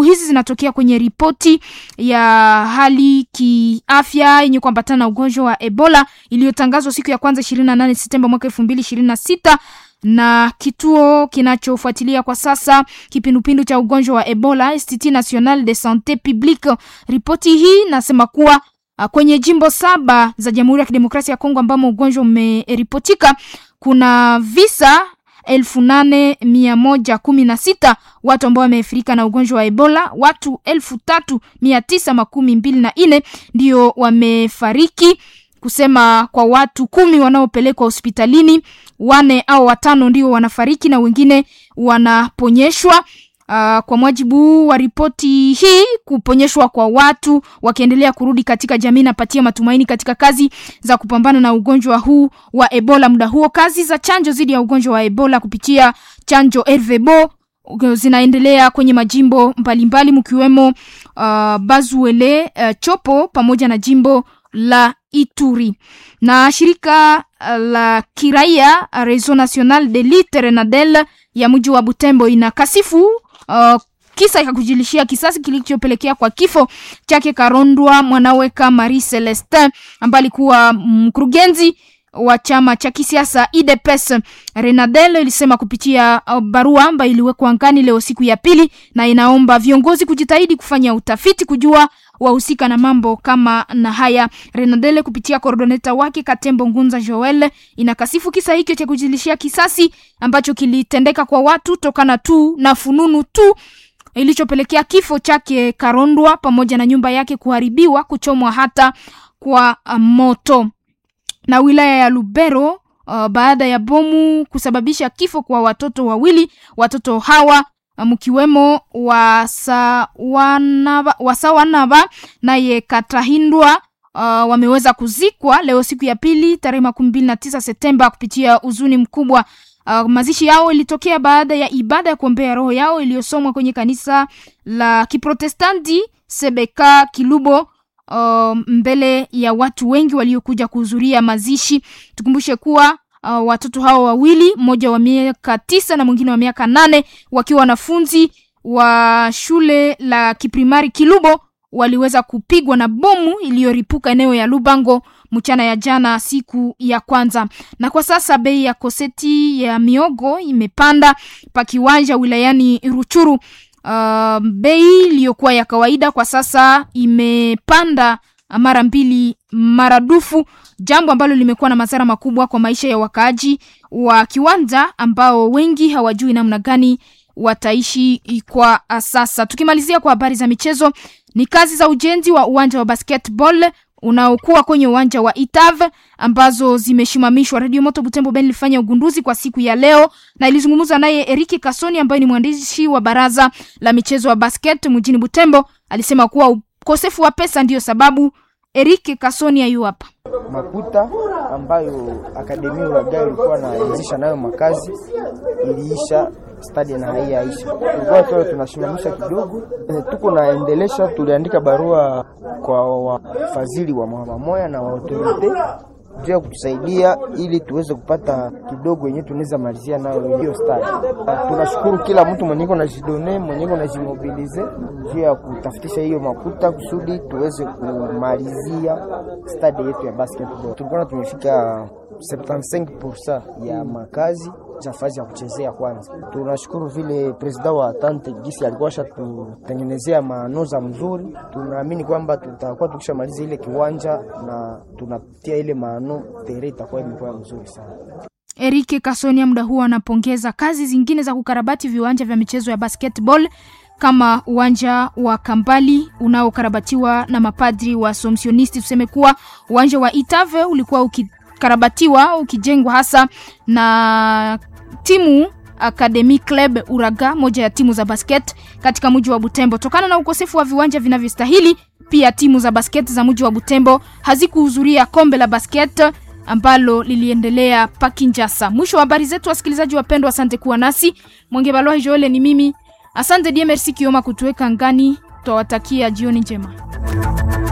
hizi zinatokea kwenye ripoti ya hali kiafya yenye kuambatana na ugonjwa wa Ebola iliyotangazwa siku ya kwanza 28 Septemba mwaka 2026 na kituo kinachofuatilia kwa sasa kipindupindu cha ugonjwa wa Ebola Institut National de Sante Publique. Ripoti hii nasema kuwa kwenye jimbo saba za Jamhuri ya Kidemokrasia ya Kongo ambamo ugonjwa umeripotika kuna visa elfu nane mia moja kumi na sita watu ambao wameathirika na ugonjwa wa Ebola. Watu elfu tatu mia tisa makumi mbili na nne ndio wamefariki, kusema kwa watu kumi wanaopelekwa hospitalini, wane au watano ndio wanafariki na wengine wanaponyeshwa. Uh, kwa mujibu wa ripoti hii, kuponyeshwa kwa watu wakiendelea kurudi katika jamii napatia matumaini katika kazi za kupambana na ugonjwa huu wa Ebola. Muda huo kazi za chanjo dhidi ya ugonjwa wa Ebola kupitia chanjo RVBO zinaendelea kwenye majimbo mbalimbali mkiwemo uh, Bazuele, uh, Chopo pamoja na jimbo la Ituri na shirika la kiraia Réseau National de Lutte Renadel ya mji wa Butembo inakasifu uh, kisa ya kujilishia kisasi kilichopelekea kwa kifo chake Karondwa Mwanaweka Marie Celestin ambaye alikuwa mkurugenzi wa chama cha kisiasa IDPS. Renadel ilisema kupitia barua ambayo iliwekwa angani leo siku ya pili, na inaomba viongozi kujitahidi kufanya utafiti kujua wahusika na mambo kama na haya. Renadele kupitia koordoneta wake Katembo Ngunza Joel inakasifu kisa hicho cha kujilishia kisasi ambacho kilitendeka kwa watu tokana tu na fununu tu ilichopelekea kifo chake Karondwa pamoja na nyumba yake kuharibiwa, kuchomwa hata kwa moto. Na wilaya ya Lubero uh, baada ya bomu kusababisha kifo kwa watoto wawili, watoto hawa mkiwemo Wasawanaba Wasawanaba naye Katahindwa uh, wameweza kuzikwa leo siku ya pili tarehe makumi mbili na tisa Septemba kupitia huzuni mkubwa. Uh, mazishi yao ilitokea baada ya ibada ya kuombea roho yao iliyosomwa kwenye kanisa la Kiprotestanti Sebeka Kilubo uh, mbele ya watu wengi waliokuja kuhudhuria mazishi. Tukumbushe kuwa uh, watoto hao wawili, mmoja wa miaka tisa na mwingine wa miaka nane, wakiwa wanafunzi wa shule la kiprimari Kilubo waliweza kupigwa na bomu iliyoripuka eneo ya Lubango mchana ya jana siku ya kwanza. Na kwa sasa bei ya koseti ya miogo imepanda pa kiwanja wilayani Ruchuru. Uh, bei iliyokuwa ya kawaida kwa sasa imepanda mara mbili maradufu, jambo ambalo limekuwa na madhara makubwa kwa maisha ya wakaaji wa kiwanja ambao wengi hawajui namna gani wataishi kwa sasa. Tukimalizia kwa habari za michezo, ni kazi za ujenzi wa uwanja wa basketball unaokuwa kwenye uwanja wa Itav ambazo zimeshimamishwa. Radio Moto Butembo Ben ilifanya ugunduzi kwa siku ya leo na ilizungumza naye Eriki Kasoni ambaye ni mwandishi wa baraza la michezo wa basket mjini Butembo. Alisema kuwa ukosefu wa pesa ndiyo sababu. Eriki Kasoni ayu hapa. Makuta ambayo akademia Uragai ilikuwa naanzisha nayo makazi iliisha stadi na haiyaisha, tulikuwa tu tunasimamisha kidogo, tuko naendelesha. Tuliandika barua kwa wafadhili wa mamamoya na wa autorite juu ya kutusaidia ili tuweze kupata kidogo yenye tunaweza malizia nayo hiyo stadi. Tunashukuru kila mtu mwenyeko na jidone mwenyeko na jimobilize juu ya kutafutisha hiyo makuta kusudi tuweze kumalizia stadi yetu ya basketball. Tulikuwa tumefika 75% ya makazi nafasi ya kuchezea kwanza. Tunashukuru vile presida wa Tante Gisi alikuwa shatutengenezea maanoza mzuri. Tunaamini kwamba tutakuwa tukishamaliza ile kiwanja na tunatia ile maano tere itakuwa imekuwa mzuri sana. Erike Kasonia muda huo anapongeza kazi zingine za kukarabati viwanja vya michezo ya basketball kama uwanja wa Kambali unaokarabatiwa na mapadri wa Somsionisti. Tuseme kuwa uwanja wa Itave ulikuwa uki karabatiwa ukijengwa hasa na timu Academy Club Uraga, moja ya timu za basket katika mji wa Butembo. Tokana na ukosefu wa viwanja vinavyostahili, pia timu za basket za mji wa Butembo hazikuhudhuria kombe la basket ambalo liliendelea Pakinjasa. Mwisho wa habari zetu, wasikilizaji wapendwa, asante kuwa nasi. Mwenge Balwa Joele ni mimi, asante die merci Kioma kutuweka ngani. Twawatakia jioni njema.